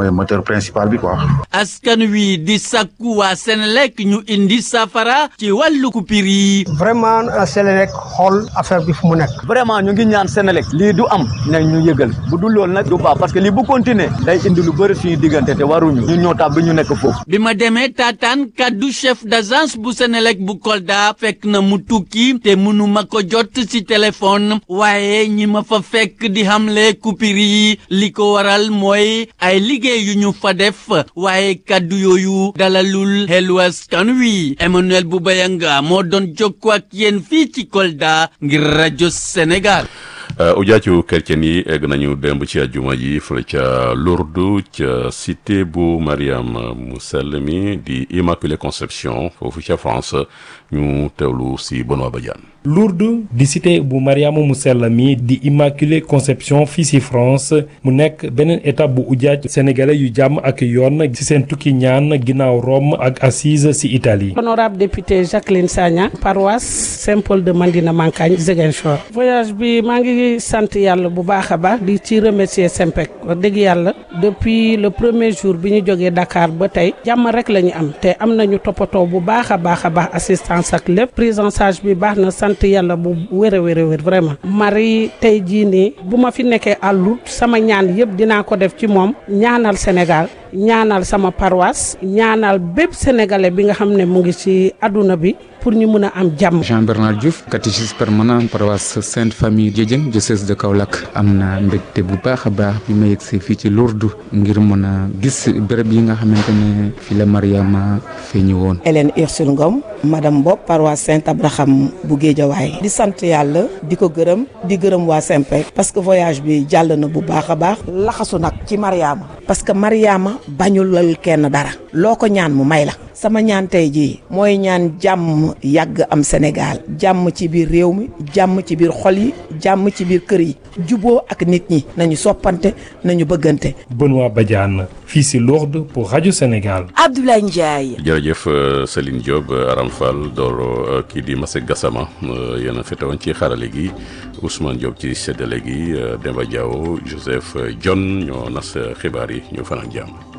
mooy moteur principal bi quoi. askan wi di sakku waa Senelec ñu indi safara ci wàllu coupure yi. vraiment Senelec xool affaire bi fu mu nekk. vraiment ñu ngi ñaan Senelec lii du am nañ ñu yëgal bu dul loolu nag du baax parce que lii bu continuer day indi lu bëri suñu diggante te waruñu ñun ñoo tax bi ñu nekk foofu. bi ma demee taataan kaddu chef d'agence bu Senelec bu Kolda fekk na mu tukki te mënuma ko jot ci téléphone waaye ñi ma fa fekk di xamle coupure yi li ko waral mooy ay liggéey yu ñu fa def waaye kaddu yooyu dalalul xelu askan wi Emmanuel Boubayanga moo doon jokkoo ak yéen fii ci Kolda ngir rajo Sénégal. ujaacu chrétien yi egg nañu démb ci àjjuma ji fële ca Lourdes ca cité bu Mariam mu sell mi di Immaculée Conception foofu ca France ñu teewlu si Benoît Badiane Lourdes di cité bu Mariama mu sell mi di Immaculée Conception fii ci France mu nekk beneen étape bu ujaaj sénégalais yu jàmm ak yoon ci seen tukki ñaan ginnaaw Rome ak Assise ci Italie. honorable député Jacqueline Sagna paroisse Saint-Paul de Mandina Mankagne Ziguinchor. voyage bi maa ngi sant yàlla bu baax a baax di ci remercier Sempec wax dëgg yàlla depuis le premier jour bi ñu jógee Dakar ba tey jàmm rek la ñu am te am nañu toppatoo bu baax a baax a baax assistance ak lépp prise en charge bi baax na sant yàlla bu wér a wér a wér vraiment Marie tey jii nii bu ma fi nekkee àllut sama ñaan yëpp dinaa ko def ci moom ñaanal Sénégal ñaanal sama paroisse ñaanal bépp sénégalais bi nga xam ne mu ngi ci àdduna bi pour ñu mun a am jàmm. Jean Bernard Diouf catéchiste permanent paroisse Sainte Famille Diédiène diocèse de Kaolack am na mbégte bu baax a baax bi ma yegsee fii ci Lourdes ngir mën a gis béréb yi nga xamante ne fi la Mariama feeñu woon. Hélène Ursule Ngom madame Bob paroisse Saint Abraham bu Géejawaay di sant yàlla di ko gërëm di gërëm waa Sempec parce que voyage bi jàll na bu baax a baax laxasu nag ci Mariama parce que Mariama bañulal kenn dara loo ko ñaan mu may la sama ñaan tey jii mooy ñaan jàmm yàgg am Sénégal jàmm ci biir réew mi jàmm ci biir xol yi jàmm ci biir kër yi juboo ak nit ñi nañu soppante nañu bëggante. Benoît Badiane fii ci Lourdes pour rajo Sénégal. Abdoulaye Ndiaye. jërëjëf Céline Diop Aram Fall Doro kii di Masek Gassama yéen a fetewoon ci xarale gi Ousmane Diop ci séddale gi Demba Diaw Joseph John ñoo nas xibaar yi ñu fanaan jàmm.